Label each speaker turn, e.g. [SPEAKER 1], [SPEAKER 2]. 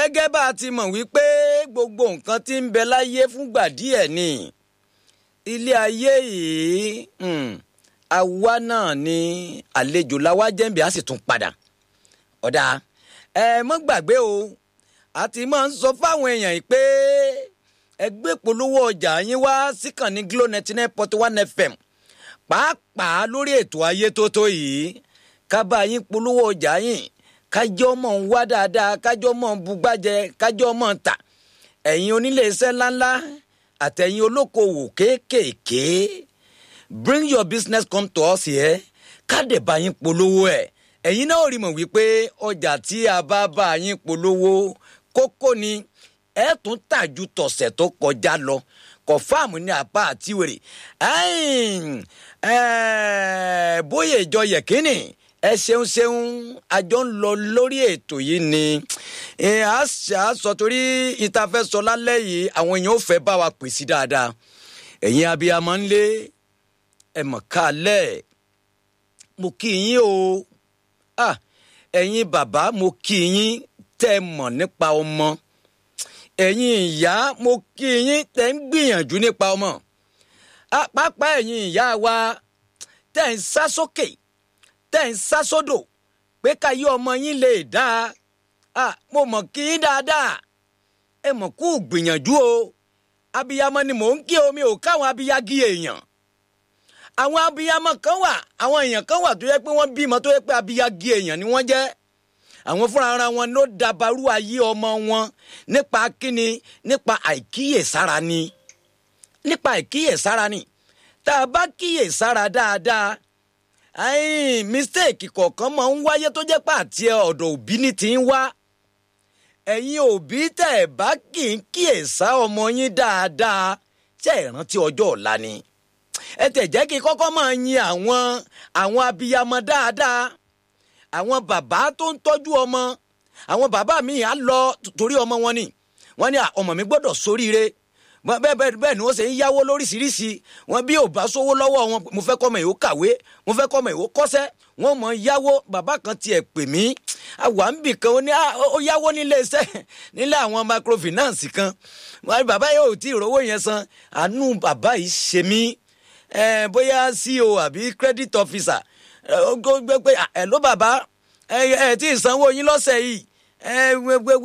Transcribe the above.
[SPEAKER 1] gẹ́gẹ́ bá a ti mọ̀ wípé gbogbo nǹkan tí ń bẹ láyé fúngbà díẹ̀ ni ilé ayé yìí àwa náà ni àlejò làwa jẹ́ǹbẹ̀ á sì tún padà ọ̀dà ẹ mọ́ gbàgbé o a ti máa ń sọ fáwọn èèyàn yìí pé ẹgbẹ́ polówó ọjà yín wá síkànnì Glo ninety nine point one FM pàápàá lórí ètò ayé tó tó yìí ká bá yín polówó ọjà yín kájọ́ mọ̀ ń wá dáadáa kájọ́ mọ̀ ń bugbájẹ kájọ́ mọ̀ ń tà ẹ̀yin onílé iṣẹ́ ńláńlá àtẹ̀yin olókoòwò kéékèèké bring your business come to us here káde bá yín polówó ẹ̀ ẹ̀yin náà rí mọ̀ wípé ọjà tí a bá bá yín polówó kókó ni ẹ tún tà ju tọ̀sẹ̀ tó kọjá lọ kọfáàmù ní apá àti wèrè bóyá ìjọ yẹ̀kínì ẹ ṣeun ṣeun àjọ ń lọ lórí ètò yìí ni a sọ torí ìtafẹ́sọ lálẹ́ yìí àwọn èèyàn ò fẹ́ bá wa pè sí dáadáa ẹ̀yin abiyamọ ń lé ẹ̀mọ̀ kálẹ̀ mo kí yín o ẹ̀yin bàbá mo kí yín tẹ́ mọ̀ nípa ọmọ ẹ̀yin ìyá mo kí yín tẹ́ ń gbìyànjú nípa ọmọ pàápàá ẹ̀yin ìyá wa tẹ́ ń sá sókè tẹ́ ń sá sódò pé káyé ọmọ yín lè dáa mo mọ̀ kí yín dáadáa ẹ mọ̀ kú gbìyànjú o abiyamọ ni mò ń kí omi ò káwọn abiyagi èèyàn àwọn abiyamọ kan wà àwọn èèyàn kan wà tó yẹ pé wọ́n bímọ tó yẹ pé abiyagi èèyàn ni wọ́n jẹ́ àwọn fúnra ara wọn ló dabarú ayé ọmọ wọn nípa kíni nípa àìkíyèsára ni nípa àìkíyèsára ni tá a bá kíyèsára dáadáa mistake kọ̀ọ̀kan máa ń wáyé tó jẹ́ pé àti ọ̀dọ̀ òbí ni ti ń wá ẹ̀yin òbí tẹ̀ ẹ̀ bá kì í kíyèsá ọmọ yín dáadáa ṣe é rántí ọjọ́ ọ̀la ni ẹ tẹ̀ jẹ́ kí kọ́kọ́ máa yin àwọn àwọn abiyamọ dáadáa àwọn bàbá tó ń tọ́jú ọmọ àwọn bàbá mi á lọ torí ọmọ wọn ni wọ́n ní ọmọ mi gbọ́dọ̀ sóríire bẹ́ẹ̀ bẹ́ẹ̀ bẹ́ẹ̀ ni wọ́n ṣe ń yáwó lóríṣiríṣi wọn bí ò bá sówó lọ́wọ́ wọn mo fẹ́ kọ́ ọmọ ìwò kàwé mo fẹ́ kọ́ ọmọ ìwò kọ́ṣẹ́ wọ́n mọ̀ yáwó bàbá kan tiẹ̀ pè mí àwa ń bì kan ó ní ó yáwó nílé iṣẹ́ nílé àwọn microfinance kan bàbá yóò tí ì rówó yẹn san àánú bàbá yìí ṣe mí bóyá CEO àbí credit officer ó gbé pé ẹ ló bàbá ẹ ẹ tí ì sanwó yín lọ́sẹ̀ yìí ẹ